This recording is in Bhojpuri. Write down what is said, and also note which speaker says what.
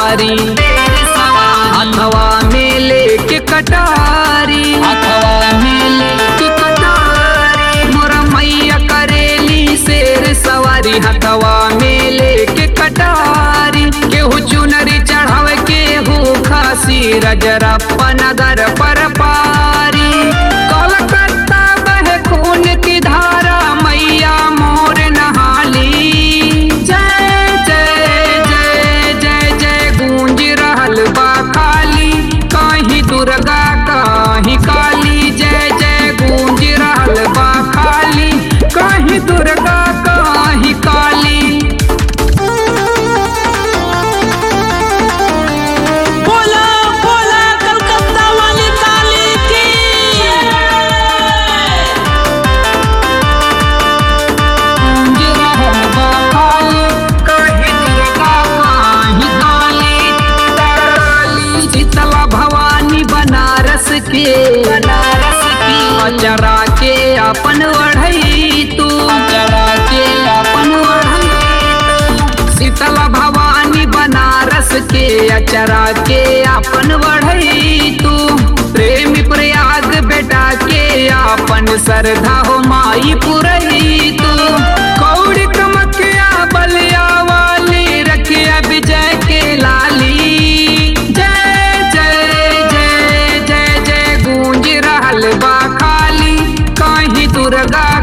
Speaker 1: सवारी अथवा में लेके कटारी अथवा में लेके कटारी मोरा मैया करेली शेर सवारी हथवा में लेके कटारी केहू चुनरी चढ़ावे केहू खासी रजरप्पा नगर पर पारी कलकत्ता बह खून की धारा मैया मोर नहाली जय जय जय जय जय गूंज रहल बा काली कहीं दुर्गा कहीं काली जय जय गूंज रहल बा काली कहीं दुर्गा कहीं काली
Speaker 2: बोला बोला कलकत्ता वाली काली की
Speaker 1: गूंज रहल बा काली कहीं दुर्गा कहीं काली काली शीतला भवानी बनारस के बनारस की अचरा के अपन बढ़ई तू अचरा के अपन बढ़ई शीतला भवानी बनारस के अचरा के अपन बढ़ई तू प्रेमी प्रयाग बेटा के अपन श्रद्धा हो माई पुरई तू कौड़ी कमकिया बलिया वाली रखिया विजय के लाली जय जय जय जय जय गूंज रहल बा खाली कहीं दुर्गा